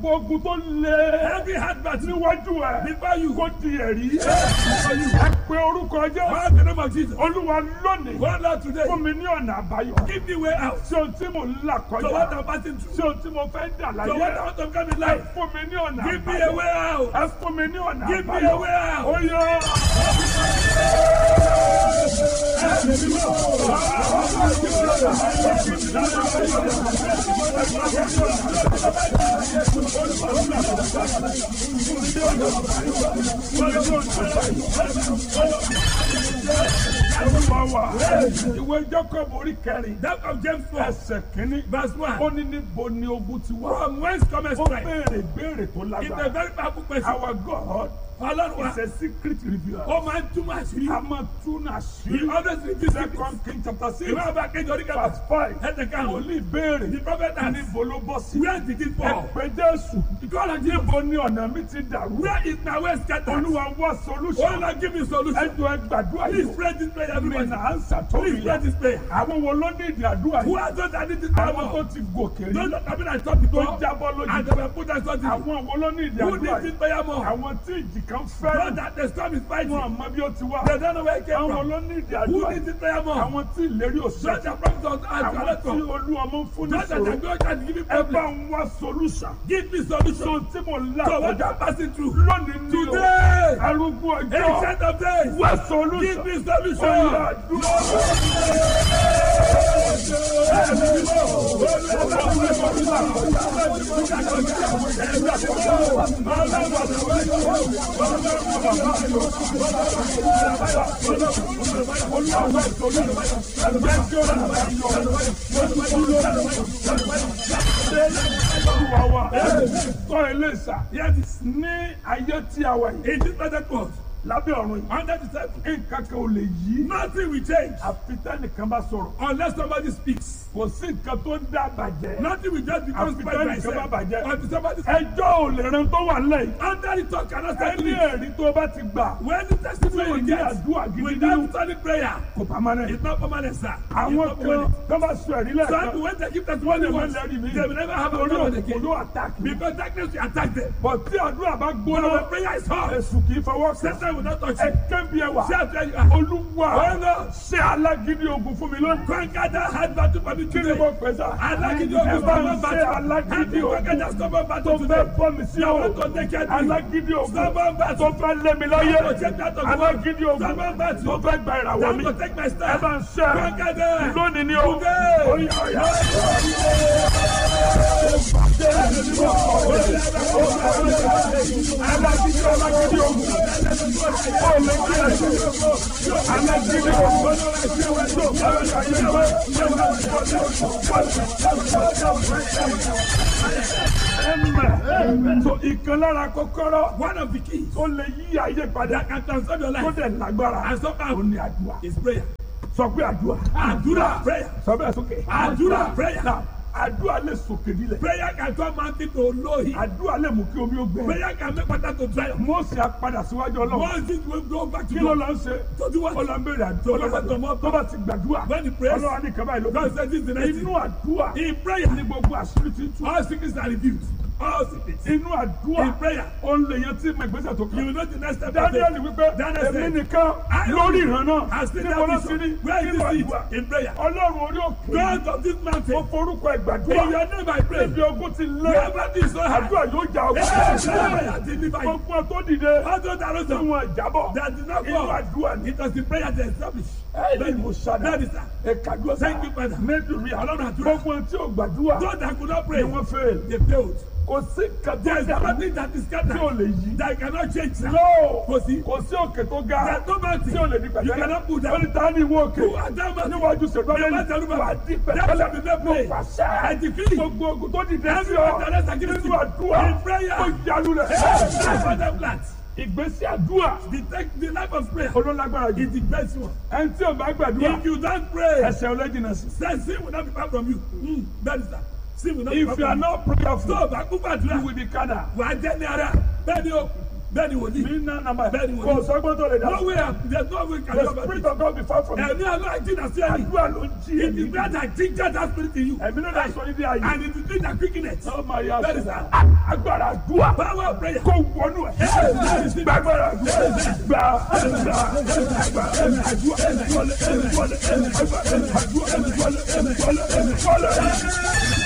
gbogbo ogun tó lé Every hard battle níwájú ẹ before you. kó di ẹ̀rí ẹ pé orúkọ jẹ́ Call the name of Jesus. olúwa lónìí Go Lord today. fún mi ní ọ̀nà àbáyọ Give me way out. sí ohun tí mò ń là So what kọjá I'm passing sí through. ohun tí mo fẹ́ dà So what I láyé want to come in ẹ life. fún mi ní ọ̀nà Give me a àbáyọ way out. ẹ fún mi ní ọ̀nà Give me àbáyọ a way out. ó yọ. Olúwa wa ìwé Jacob orí kẹrin That of James 4. ẹsẹ̀ kínní Verse 1. ó ní níbo ni ogun ti wá. From whence cometh ó strength? béèrè béèrè tó It's a lágbára. very powerful question. Our God Ọlọ́run wa. is a secret revealer. Ó máa ń túmọ̀ àṣírí. a máa tún He àṣírí. always reveals secrets. Second King chapter six Ìwé ọba kejì orí kẹfà. verse five. Ẹsẹ̀ karùn-ún. Wòlíì béèrè The prophet asked, níbo ló bọ́ sí. Where did it fall? Ẹ̀pẹ́ Jésù. God has given. Níbo ni ọ̀nà mi ti dàrú? Where is my way scattered? Olúwa wá Oh solution. Lord, give me solution. Ẹjọ́ ẹ gbàdúrà Please yìí. pray this prayer, Mi everybody. nà ánsà tó Please mi pray yá. this prayer. Àwọn wo ló ní ìdí àdúrà Who yìí? are those that need this Àwọn power? tó ti gòkè rí. Those that have been at top before. Tó jábọ́ lójú. And they were put as something. Àwọn wo ló ní ìdí Who àdúrà needs yìí? this prayer more? Àwọn tí ìjì kan Those fẹ́ràn. that the storm is fighting. Wọ́n àmọ́ bí ó ti wá. They don't know where it came Àwọn from. ló ní ìdí Who àdúrà needs yìí? this prayer more? Àwọn tí ìlérí Those òṣèlú. that promise us as Àwọn well tí olú ọmọ ń fún ní Those that are sòrò. going to give me Ẹ bá problem. ń wá solution. Give me So solution. tí mo là So what kọjá I'm passing through. lónìí ní o. Today. Arúgbó ọjọ́. Ancient of days. Wá Give solution. me Ọ̀yà solution. àdúrà. Olúwa wa. Kọ́ ilé ìsà. Yes, Ní ayé tí a wà yìí. in this present world, Lábẹ́ ọ̀run yìí. under the table, Nǹkan kan ò lè yí. nothing will change Àfi tẹ́nìkan bá sọ̀rọ̀. unless somebody speaks. Kò sí nǹkan tó ń dá bàjẹ́. Nothing will just become Àfi by tẹ́nìkan myself. bá bàjẹ́. Until somebody Ẹjọ́ ò lè ran tó wà lẹ́yìn. under the talk cannot settle Ẹni it. ẹ̀rí tó bá ti gbà. When the testimony Tí ò you ní get àdúrà gidi without nínú. solid prayer, Kò pamọ́ it's not permanent, sir. It's Àwọn not kan permanent. tó bá sọ ẹ̀rí Some lẹ́ẹ̀kan. people, when they give testimony Wọ́n once, lẹ́rìí mi. they will never have a Orí problem òkú again. ló àtàkì. Because darkness will attack them. Bọ̀ tí àdúrà bá But gbóná. when prayer is hot, Èṣù kì í fọwọ́ kàn. Satan will not touch Ẹ you. kẹ́bi ẹwà. See how where you are. Olúwa Ọ̀nà. ṣé alágídí ogun fún mi lónìí. Conquer that hard battle for me Kí ni today. mo pè sá? Alágídí Ẹ ogun bá ń stubborn ṣe battle. alágídí Happy conquer that ogun stubborn tó battle fẹ́ today. bọ́ mi sí Now ọ̀rọ̀. to take care of me. Alágídí ogun Stubborn tó battle. fẹ́ lé mi láyé. Now to take that of the world. Alágídí ogun Stubborn battle. tó fẹ́ gba ìràwọ̀ Now mi. to take my Ẹ stand. bá ń ṣe Conquer them. lónìí ni o. Today. Oyè ọ̀yà. Alágídí alágídí ogun. Ó lè kí ẹ ṣe. Alágídí ogun. Ẹ̀mẹ̀. So ìkan lára kọ́kọ́rọ́ One of the keys tó lè yí ayé padà that can transform your tó life dẹ̀ lágbára and ó somehow ní àdúrà. is prayer. Sọ pé àdúrà. Àdúrà. Prayer. Sọ bẹ́ẹ̀ sókè. Àdúrà. Prayer. Náà àdúrà lè sòkè nílẹ̀. Prayer can turn mountain to lowly. Àdúrà lè mú kí omi ó gbẹ. Prayer can make water to dry up. Mósè á padà síwájú ọlọ́run. Once it will go back to Kí ló God. lọ ń ṣe? To do what? Ó lọ ń béèrè àdúrà. Ọlọ́run Tó bá ti gbàdúrà. When he prays, Ọlọ́run á ní kaba ìlú. God says this is the next Inú thing. àdúrà In prayer, ní gbogbo àṣírí ti tú. all secrets are revealed. All secrets. Inú àdúrà In prayer, ó ń lè yan tí mo ìgbésẹ̀ tó you kàn. will know the next step. of Daniel faith. wípé Daniel èmi said, nìkan I lórí ìran náà. I still Níbo ló have ti rí? vision. Where is Nínú this àdúrà. seed? In prayer. Ọlọ́run orí òkè. God of this Mo mountain. forúkọ In ìgbàdúrà. your name I pray. Níbi ogun ti lé. Wherever this so hard. Àdúrà yóò jà Hey, ọgbọ́n. prayer deliver you. Gbogbo tó dìde. All those that rose Tí up, wọn jábọ̀. that did not Inú fall. àdúrà ni. It was the prayer that established. Ẹ̀ẹ́dì mo ṣàdá. That is that. Ẹ̀kadúrà Thank you, Father. Mẹ́dùrí Ọlọ́run àdúrà. Gbogbo tí ò gbàdúrà Those that could not ni pray, wọ́n fẹ́. they failed. Kò sí There is kàtó nothing that is tí ò scattered lè yí. that cannot change. sir. Lọ́ọ̀ Kò sí. kò sí òkè tó ga There is no mountain tí ò lè di you pẹ̀tẹ́lẹ̀. cannot put Ó down. ní ta ni ìwọ òkè? Who are them mountains? Níwájú ṣèlú Never ọlẹ́ni tell me. wà á di That shall be pẹ̀tẹ́lẹ̀. made Mo plain. pàṣẹ. I decree. Gbogbo ogun tó dìde sí Every ọ one that is against nínú you. àdúrà In prayer. ó yalu rẹ̀. That's what them plans. Ìgbésí àdúrà The, tech- the life of prayer olólágbára jù. is the best one. Ẹni tí ò bá gbàdúrà If you don't pray, ẹsẹ̀ ọlẹ́jìnà sí. then sin will not be far from you. Mm, that is that. Sin will not be far If you are from you. not Tó prayerful o bá kú you gbàdúrà, will be kada. wà á jẹ́ ní ara. Bẹ́ẹ̀ ni o, Bẹ́ẹ̀ni wòlíì. mi ná nàmà Bẹ́ẹ̀ni wòlíì. kò sọ́gbọ́n tó lè dá No way, there's no way can the you ever spirit of God be far from you Ẹ̀mí àlọ́ àìjí nà sí ẹni. àdúrà ló ń jí It èmi is that I think that that spirit in you. ẹ̀mí ló dá sọ níbi ayé And it is doing that quickness. ọ máa yá Bẹ́ẹ̀ni sọ sà. agbára àdúrà Power of prayer. kó wọnú ẹ̀ gbàgbára àdúrà gbà gbà gbà ẹ̀mí àdúrà ẹ̀mí wọlé ẹ̀mí wọlé ẹ̀mí àdúrà ẹ̀mí àdúrà ẹ̀mí wọlé ẹ̀mí wọlé ẹ̀mí wọlé.